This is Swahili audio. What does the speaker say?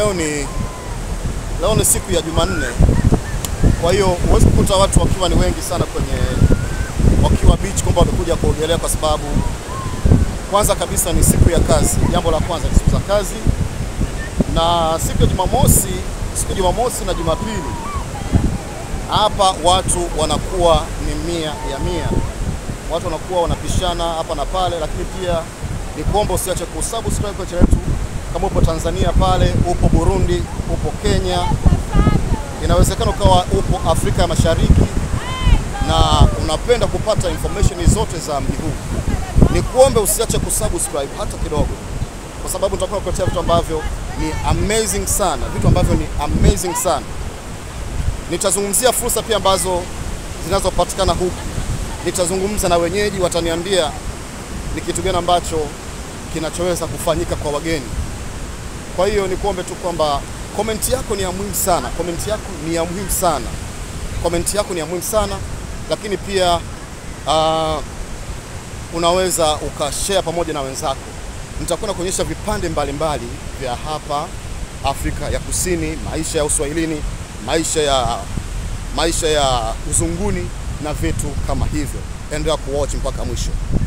leo ni leo ni siku ya Jumanne, kwa hiyo huwezi kukuta watu wakiwa ni wengi sana kwenye wakiwa beach kwamba wamekuja kuogelea, kwa sababu kwanza kabisa ni siku ya kazi. Jambo la kwanza ni siku za kazi, na siku ya Jumamosi, siku ya Jumamosi na Jumapili hapa watu wanakuwa ni mia ya mia, watu wanakuwa wanapishana hapa na pale, lakini pia ni kuomba usiache kusubscribe kwa channel yetu kama upo Tanzania pale, upo Burundi, upo Kenya, inawezekana ukawa upo Afrika ya Mashariki na unapenda kupata information zote za mji huu, ni kuombe usiache kusubscribe hata kidogo, kwa sababu tutakuwa kuletea vitu ambavyo ni amazing sana, vitu ambavyo ni amazing sana. Nitazungumzia fursa pia ambazo zinazopatikana huku, nitazungumza na wenyeji, wataniambia ni kitu gani ambacho kinachoweza kufanyika kwa wageni. Kwa hiyo nikuombe tu kwamba komenti yako ni ya muhimu sana, komenti yako ni ya muhimu sana, komenti yako ni ya muhimu sana, lakini pia uh, unaweza ukashare pamoja na wenzako. Nitakuwa na kuonyesha vipande mbalimbali vya hapa Afrika ya Kusini, maisha ya uswahilini, maisha ya maisha ya uzunguni na vitu kama hivyo. Endelea kuwatch mpaka mwisho.